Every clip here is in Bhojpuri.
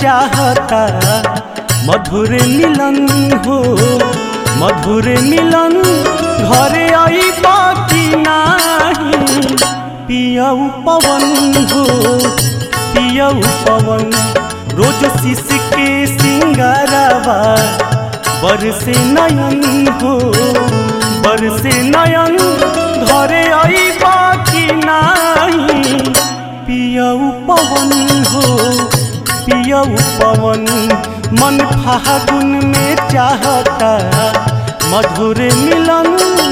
चाहता मधुर मिलन हो मधुर मिलन घरे आई बाकी नाही पियऊ पवन हो पियऊ पवन रोज शिश के सिंगारवा बरसे नयन हो बरसे नयन घरे आई बाकी नाही पियऊ पवन हो पियऊ पवन मन फागुन में चाहता मधुर मिलन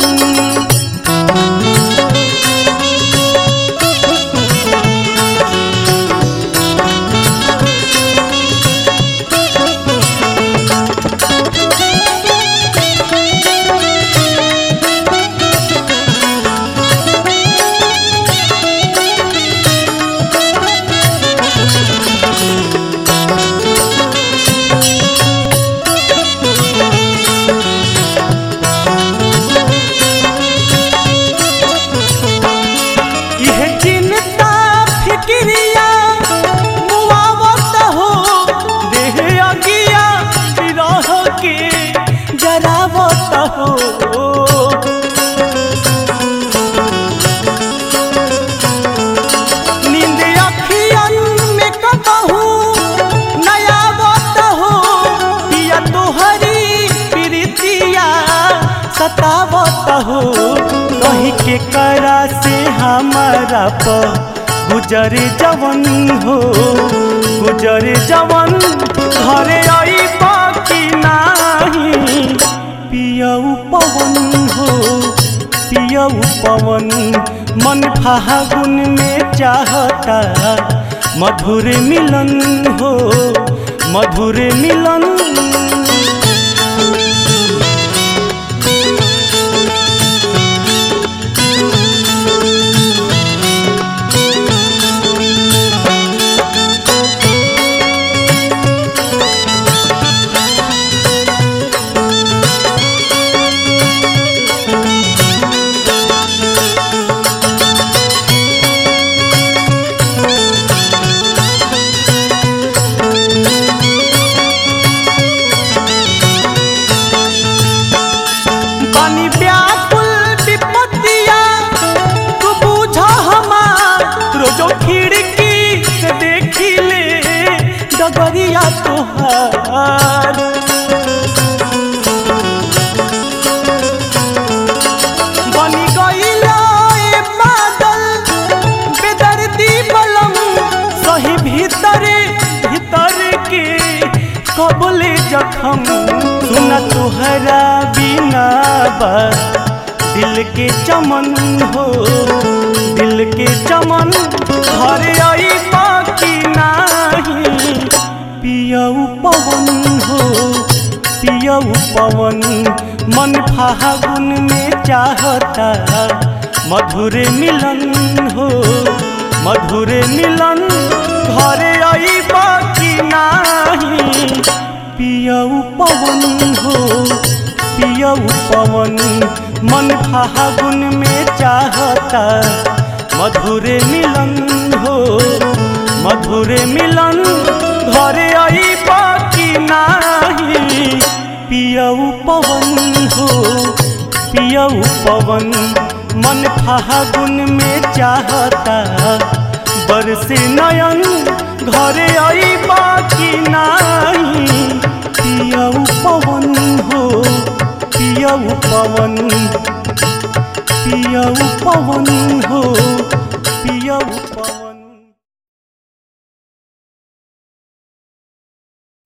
यह चिंता फिक्रिया मुआवत हो देह अगिया विरह के जरावत हो नींद अखियन में कबहू नयावत हो पिया तोहरी प्रीतिया सतावत हो कही के करा से हमारा प गुजर जवन हो गुजर जवन घरे आई बाकी नाही पियऊ पवन हो पियऊ पवन मन फागुन में चाहता मधुर मिलन हो मधुर मिलन बानी व्याकुल विपत्तिया तू बूझ हमार रोजो खिड़की से देखी ले डगरिया तोहार बनी गईला ए बादल बेदर्दी बलम सही भीतरे भीतर के कबले जखम सुना तुहरा बिना बा दिल के चमन हो दिल के चमन घर आई बाकी नाही पियऊ पवन हो पियऊ पवन मन फागुन में चाहता मधुर मिलन हो मधुर मिलन घरे आई बाकी नाही पियऊ पवन हो पियऊ पवन मन फागुन में चाहता मधुर मिलन हो मधुर मिलन घरे आई बाकी नाही पियऊ पवन हो पियऊ पवन मन फागुन में चाहता बरसे नयन घरे आई बाकी नाही पियऊ पवन हो पियऊ पवन पियऊ पवन हो पियऊ पवन